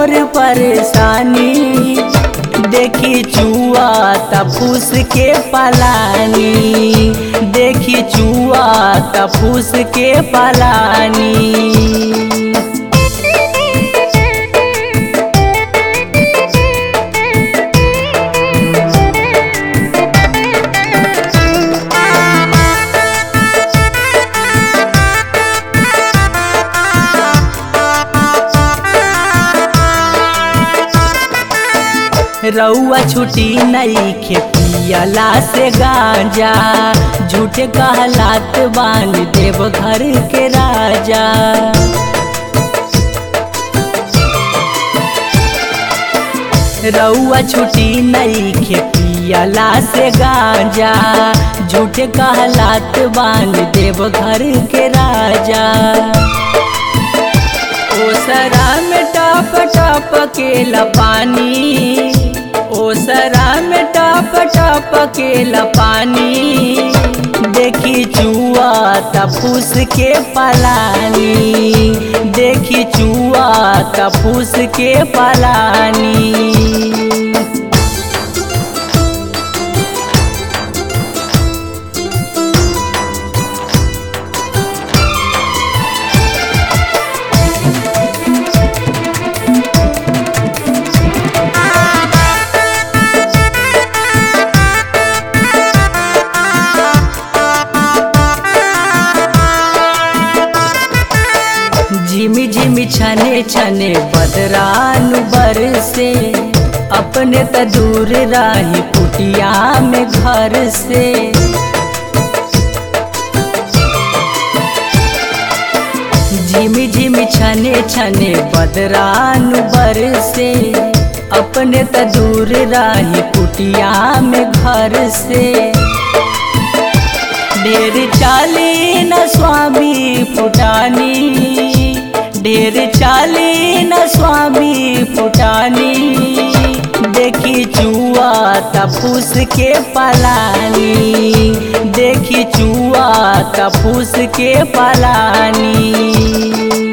मोर परेशानी देखी चुआ तफूस के पलानी देखी चुआ तफूस के पलानी रउआ छुट्टी नहीं खेपियला से गांजा झूठे कहलात बांध देव घर के राजा रउआ छुट्टी नहीं खेपियला से गांजा झूठे कहलात बांध देव घर के राजा ओसरा में टप टप के पानी ओसरा में टप टप के पानी देखी चुआ तफूस के पलानी देखी चुआ तफूस के पलानी झिमी झिमी छने छने बदरानु बरसे अपने त दूर राही कुटिया में घर से झिमी झिमी छने छने बदरानु बरसे अपने त दूर राही कुटिया में घर से ढेर चाली न स्वामी फुटानी ढेर चाली न स्वामी फुटानी देखी चुआ तफूस के पलानी देखी चुआ तफूस के पलानी